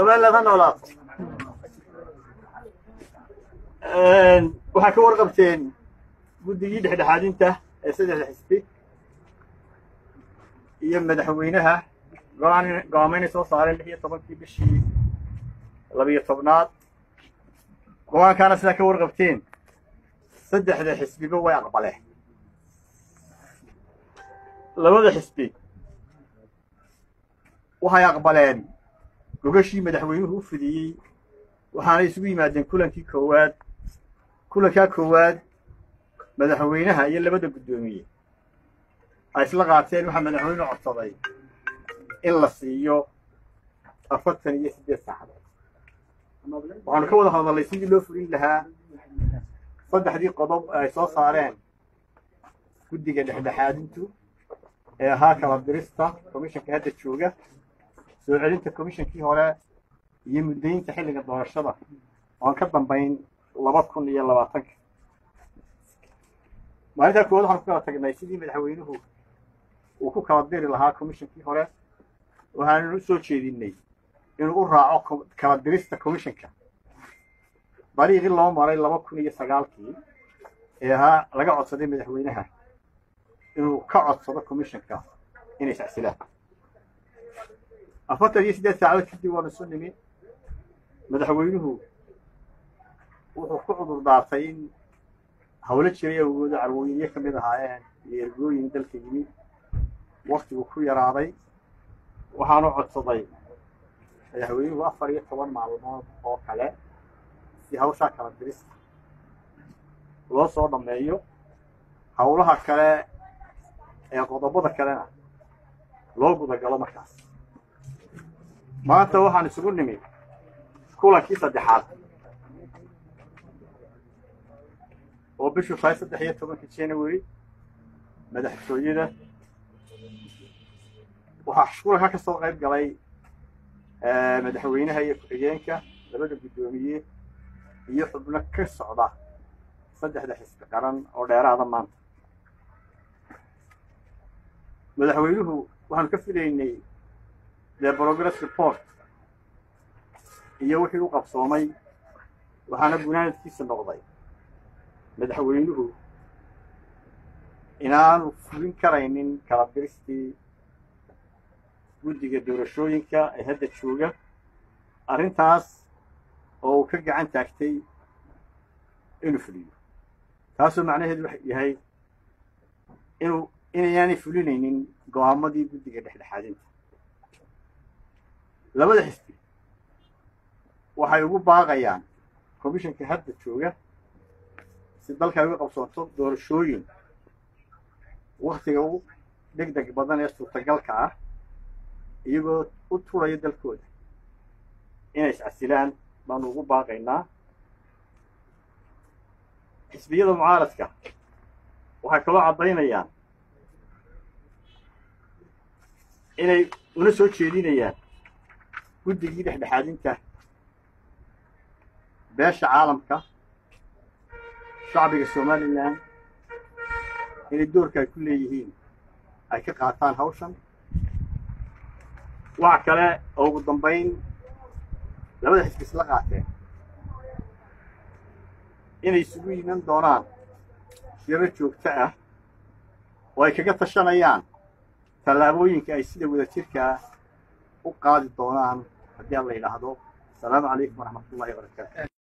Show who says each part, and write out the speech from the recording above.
Speaker 1: somaliland ha noolaato waxaa ka warqabteen guddigii dhexdhexaadinta ee saddexda xisbi iyo madaxweynaha go-aan go-aamaynay soo saareen lix iyo tobankii bishii labiyo tobnaad go-aankaana sidaa ka warqabteen saddexda xisbiba way aqbaleen labada xisbi waxay aqbaleen gogashii madaxweynuhu u fidiyey waxaanay isugu yimaadeen kulankii koowaad kulankaa koowaad madaxweynaha iyo labada guddoomiye ay isla qaateen waxaa madaxweynuhu codsaday in la siiyo afartan iyo siddeed saacadood waxaanu ka wada hadalnay sidii loo fulin lahaa saddexdii qodob ay soo saareen guddiga dhexdhexaadintu ee ahaa kala dirista commishanka hadda jooga soo celinta commishankii hore iyo muddaynta xilliga doorashada oan ka dambayn laba kun iyo labaatanka maalintaa koowaad waxaanu ku kala tagnay sidii madaxweynuhu uu ku kala diri lahaa commishankii hore waxaanu u soo jeedinay inuu u raaco kala dirista commishanka dariiqii loo maray laba kun iyo sagaalkii ee ahaa laga codsaday madaxweynaha inuu ka codsado commishanka inay sacsilaan afartan iyo siddeed saacadood kadib waanu isu nimi madaxweynuhu wuxuu ku cudur daartay in hawlo jiray awgooda carwooyinyo ka mid ahaayeen iyo ergooyin dalka yimi waktigu ku yaraaday waxaanu codsaday madaxweynuhu afar iyo toban maalmood oo kale si hawshaa kala dirista loo soo dhammeeyo hawlaha kale ee qodobada kalena loo gudagalo markaas maanta waxaan isugu nimi kulankii saddexaad oo bishu tahay saddex iyo tobankii january madaxtooyada waxaa kulanka ka soo qayb galay madaxweynaha iyo ku-xigeenka labada guddoomiye iyo xubno ka socda saddexda xisbi qaran oo dheeraada maanta madaxweynuhu waxaanu ka filaynay the progress report iyo wixii u qabsoomay waxaana gunaanadkiisa noqday madaxweynuhu inaanu fulin karaynin kala diristii guddiga doorashooyinka ee hadda jooga arrintaas oo uu ka gacan taagtay inuu fuliyo taasoo macnaheedu wax yahay inuu inayaanay fulinaynin go-aamadii guddiga dhexdhexaadinta labada xisbi waxay ugu baaqayaan commishanka hadda jooga si dalka ay uga qabsoonto doorashooyin waktiga u deg deg badan ee suurtagalka ah iyagoo u turaya dalkooda inay iscasilaan baanu ugu baaqaynaa xisbiyada mucaaradka waxay kaloo caddaynayaan inay una soo jeedinayaan guddigii dhexdhexaadinta beesha caalamka shacbiga somalilan inay doorka ay ku leeyihiin ay ka qaataan hawshan waxa kale oo ugu dambayn labada xisbi isla qaateen inay isugu yiman doonaan shiro joogto ah oo ay kaga tashanayaan tallaabooyinka ay sida wadajirkaa u qaadi doonaan haddii aan la yidhaahdo asalaamu calaykum waraxmat ullahi wabarakaatu